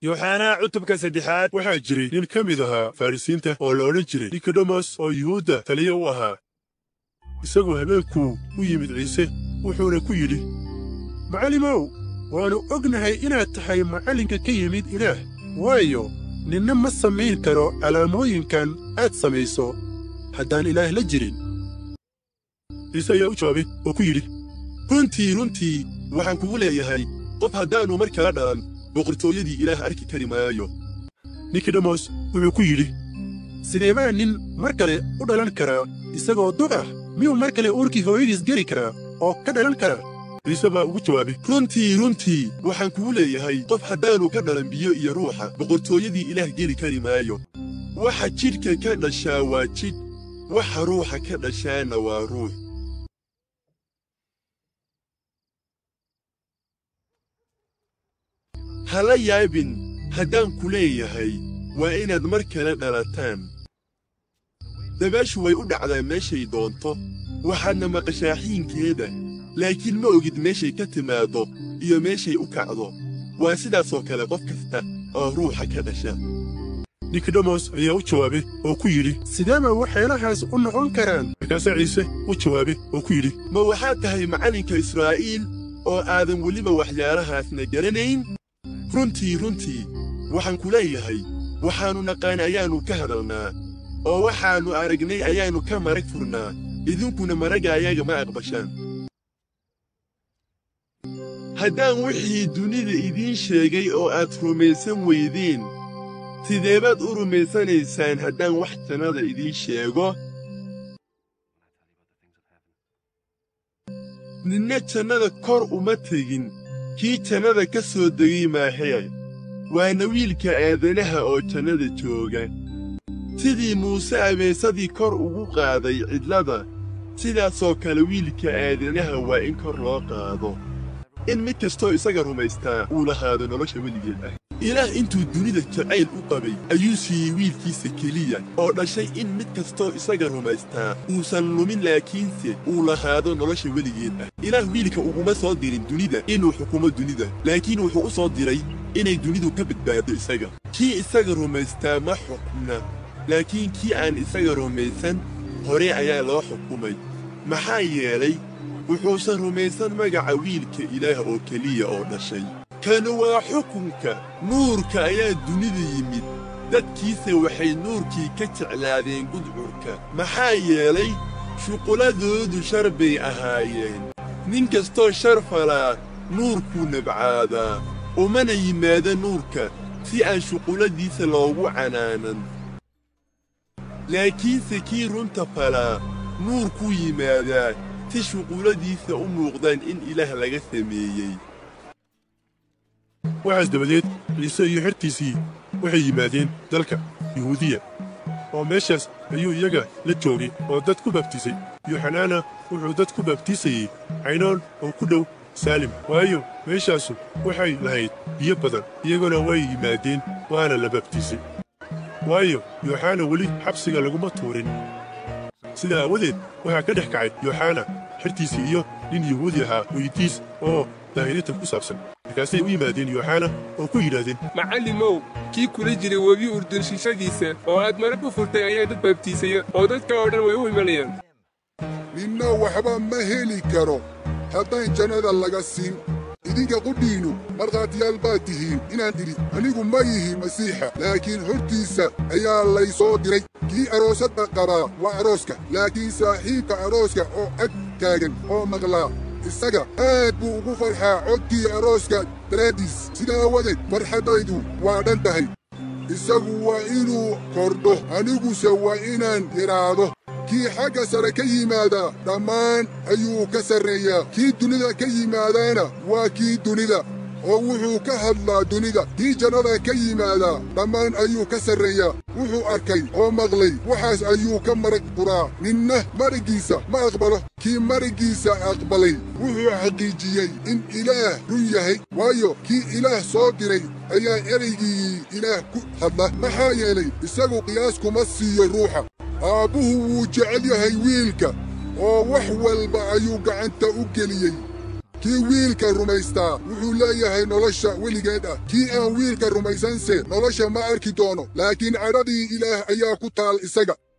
yooxanaa cutubka saddexaad waxaa jiray nin ka mid ahaa farrisiinta oo la odhan jiray nikodemos oo yuhuudda taliya u ahaa isagoo habeenkuu u yimid ciise wuxuuna ku yidhi macallimow waannu ognahay inaad tahay macallinka ka yimid ilaah waayo ninna ma samayn karo calaamooyinkan aad samayso haddaan ilaah la jirin ciise ayaa u jawaabay oo ku yidhi runtii runtii waxaan kugu leeyahay qof haddaannu mar kala dhalan boqortooyadii ilaah arki kari maayo nikodemos wuxuu ku yidhi sidee baa nin mar kale u dhalan karaa isagoo duq ah miyuu mar kale uurkii hooyadiis geli karaa oo ka dhalan karaa ciise baa ugu jawaabay runtii runtii waxaan kugu leeyahay qof haddaannu ka dhalan biyo iyo ruuxa boqortooyadii ilaah geli kari maayo waxa jidhka ka dhashaa waa jidh waxa ruuxa ka dhashaana waa ruux hala yaabin haddaan ku leeyahay waa inaad mar kale dhalataan dabaashu way u dhacdaa meeshay doonto waxaadna maqashaa xiinkeeda laakiin ma ogid meeshay ka timaaddo iyo meeshay u kacdo waa sidaasoo kale qof kasta oo ruuxa ka dhasha nikodemos ayaa u jawaabay oo ku yidhi sidee ba waxyaalahaas u noqon karaan markaasaa ciise u jawaabay oo ku yidhi ma waxaad tahay macallinka israa'iil oo aadan weliba waxyaalahaasna garanayn runtii runtii waxaan ku leeyahay waxaannu naqaan ayaannu ka hadalnaa oo waxaannu aragnay ayaannu ka marag furnaa idinkuna maragga ayaga ma aqbashaan haddaan wixii dunida idiin sheegay oo aad rumaysan weydeen sideebaad u rumaysanaysaan haddaan wax jannada idiin sheego ninna jannada kor uma tegin kii jannada ka soo degay maahee waana wiilka aadanaha oo jannada jooga sidii muuse abeesadii kor ugu qaaday cidlada sidaasoo kale wiilka aadanaha waa in kor loo qaado in mid kastoo isaga rumaystaa uu lahaado nolosha weligeed ah ilaah intuu dunida jacayl u qabay ayuu siiyey wiilkiisa keliya oo dhashay in mid kastoo isaga rumaystaa uusan lumin laakiinse uu lahaado nolosha weligeed ah ilaah wiilka uguma soo dirin dunida inuu xukumo dunida laakiin wuxuu u soo diray inay dunidu ka badbaado isaga kii isaga rumaystaa ma xukmna laakiin kii aan isaga rumaysan hore ayaa loo xukumay maxaa yeelay wuxuusan rumaysan magaca wiilka ilaah oo keliya oo dhashay kanu waa xukunka nuurka ayaa dunida yimid dadkiise waxay nuurkii ka jeclaadeen gudcurka maxaa yeelay shuqulladoodu shar bay ahaayeen nin kastoo shar falaa nuurkuu nabcaadaa umana yimaada nuurka si aan shuqulladiisa loogu canaanan laakiinse kii runta falaa nuurkuu yimaadaa si shuqulladiisa u muuqdaan in ilaah laga sameeyey waxaas dabadeed ciise iyo xertiisii waxay yimaadeen dalka yuhuudiya oo meeshaas ayuu iyaga la joogay oo dad ku baabtiisay yuuxanaana wuxuu dad ku baabtiisayey caynoon oo ku dhow saalim waayo meeshaasu waxay lahayd biyo badan iyaguna way yimaadeen waana la baabtiisay waayo yooxana weli xabsiga laguma tuurin sidaa aawadeed waxaa ka dhex kacay yooxana xertiisii iyo nin yuhuudi ahaa weydiis oo daahirintan ku saabsan markaasay u yimaadeen yooxana oo ku yidhaahdeen macallimow kii kula jiray webi urdun shishadiisa oo aad marag u furtay ayaa dad baabtiisaya oo dadka oo dhan way u imanayaan ninna waxba ma heli karo haddaan jannada laga siin idinka qudhiinnu markhaatiyaal baad tihiin inaan idhi anigu ma yihi masiixa laakiin hortiisa ayaa lay soo diray kii aroosadda qabaa waa arooska laakiin saaxiibka arooska oo ag taagan oo maqlaa isaga aad buu ugu farxaa codkii arooska daraaddiis sidaa aawadeed farxaddaydu waa dhan tahay isagu waa inuu kordho aniguse waa inaan yidhaahdo kii xagga sare ka yimaada dhammaan ayuu ka sarreeyaa kii dunida ka yimaadaana waa kii dunida oo wuxuu ka hadlaa dunida kii jannada ka yimaada dhammaan ayuu ka sarreeyaa wuxuu arkay oo maqlay waxaas ayuu ka marag furaa ninna maraggiisa ma aqbalo kii maraggiisa aqbalay wuxuu xaqiijiyey in ilaah run yahay waayo kii ilaah soo diray ayaa ereygii ilaah ku hadla maxaa yeelay isagu qiyaas kuma siiyo ruuxa aabbuhu wuu jecel yahay wiilka oo wax walba ayuu gacanta u geliyey kii wiilka rumaystaa wuxuu leeyahay nolosha weligeed ah kii aan wiilka rumaysanse nolosha ma arki doono laakiin cadhadii ilaah ayaa ku taal isaga